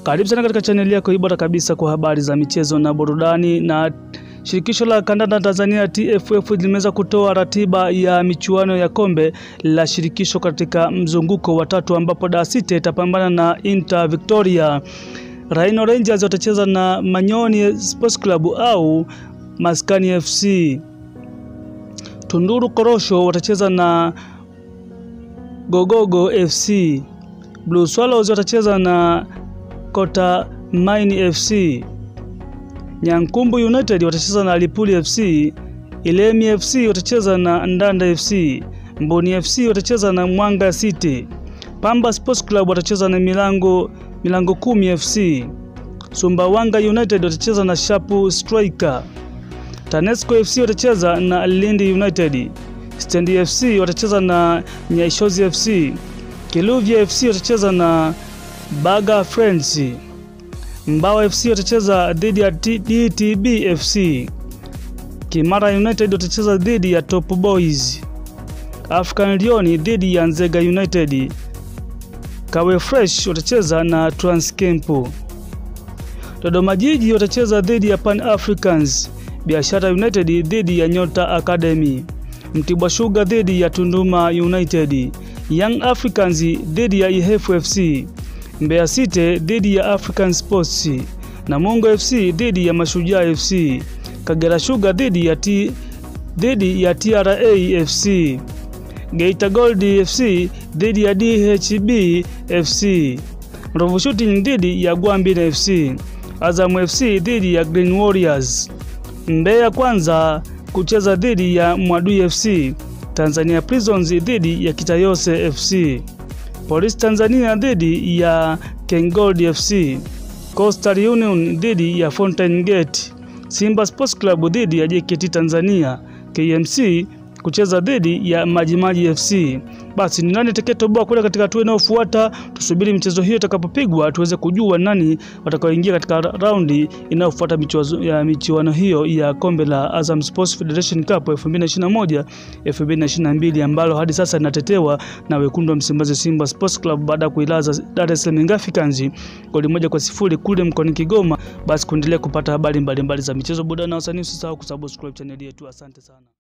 Karibu sana katika chaneli yako hii bora kabisa kwa habari za michezo na burudani. Na shirikisho la kandanda Tanzania TFF limeweza kutoa ratiba ya michuano ya kombe la shirikisho katika mzunguko wa tatu, ambapo Dar City itapambana na Inter Victoria. Rhino Rangers watacheza na Manyoni Sports Club au Maskani FC. Tunduru Korosho watacheza na Gogogo FC. Blue Swallows watacheza na Kota Mine FC. Nyankumbu United watacheza na Lipuli FC. Ilemi FC watacheza na Ndanda FC. Mboni FC watacheza na Mwanga City. Pamba Sports Club watacheza na Milango Milango Kumi FC. Sumbawanga United watacheza na Shapu Striker. Tanesco FC watacheza na Lindi United. Stand FC watacheza na Nyaishozi FC. Kiluvya FC watacheza na Baga Friends. Mbao FC watacheza dhidi ya DTB FC. Kimara United watacheza dhidi ya Top Boys. African Lion dhidi ya Nzega United. Kawe Fresh watacheza na Transcamp. Dodoma Jiji watacheza dhidi ya Pan Africans. Biashara United dhidi ya Nyota Academy. Mtibwa Sugar dhidi ya Tunduma United. Young Africans dhidi ya Ihefu FC. Mbeya City dhidi ya African Sports. Namungo FC dhidi ya Mashujaa FC. Kagera Sugar dhidi ya T dhidi ya TRA FC. Geita Gold FC dhidi ya DHB FC. Mrovu Shooting dhidi ya Gwambina FC. Azam FC dhidi ya Green Warriors. Mbeya Kwanza kucheza dhidi ya Mwadui FC. Tanzania Prisons dhidi ya Kitayose FC. Police Tanzania dhidi ya Kengold FC. Coastal Union dhidi ya Fountain Gate. Simba Sports Club dhidi ya JKT Tanzania. KMC kucheza dhidi ya Majimaji FC. Basi ni nani atakayetoboa kule katika hatua inayofuata? Tusubiri michezo hiyo itakapopigwa tuweze kujua nani watakaoingia katika raundi inayofuata ya michuano hiyo ya kombe la Azam Sports Federation Cup 2021 2022, ambalo hadi sasa linatetewa na wekundu wa Msimbazi Simba Sports Club baada ya kuilaza Dar es Salaam Africans goli moja kwa sifuri kule mkoani Kigoma. Basi kuendelea kupata habari mbalimbali za michezo, burudani na wasanii, usisahau kusubscribe channel yetu. Asante sana.